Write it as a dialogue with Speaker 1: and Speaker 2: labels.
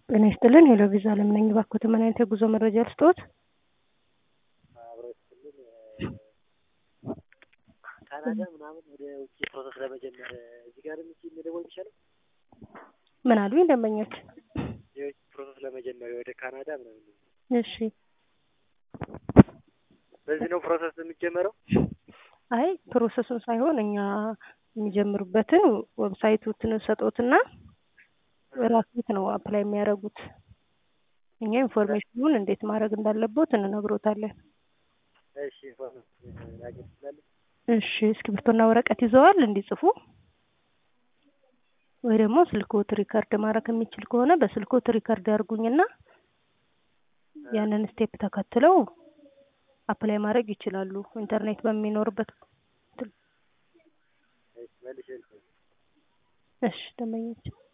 Speaker 1: ጤና ይስጥልን ሄሎ ቪዛ አለም ነኝ። እባክዎት ምን አይነት የጉዞ መረጃ ልስጥዎት?
Speaker 2: ካናዳ ምናምን ወደ ውጭ ፕሮሰስ ለመጀመር እዚህ ጋር ምች መደወል የሚቻለው
Speaker 1: ምን አሉኝ ደንበኞች?
Speaker 2: የውጭ ፕሮሰስ ለመጀመር ወደ ካናዳ ምናምን
Speaker 1: እሺ
Speaker 2: በዚህ ነው ፕሮሰስ የሚጀመረው?
Speaker 1: አይ ፕሮሰሱን ሳይሆን እኛ የሚጀምሩበትን ዌብሳይቱን ሰጦትና ራስዎት ነው አፕላይ የሚያደርጉት። እኛ ኢንፎርሜሽኑን እንዴት ማድረግ እንዳለቦት እንነግሮታለን።
Speaker 2: እሺ ኢንፎርሜሽን ማግኘት ትችላለህ?
Speaker 1: እሺ እስክሪብቶና ወረቀት ይዘዋል እንዲጽፉ ወይ ደግሞ ስልክዎት ሪከርድ ማድረግ የሚችል ከሆነ በስልክዎት ሪከርድ ያርጉኝና ያንን ስቴፕ ተከትለው አፕላይ ማድረግ ይችላሉ። ኢንተርኔት በሚኖርበት
Speaker 2: እሺ መልሼ ልክ
Speaker 1: እሺ ደንበኞች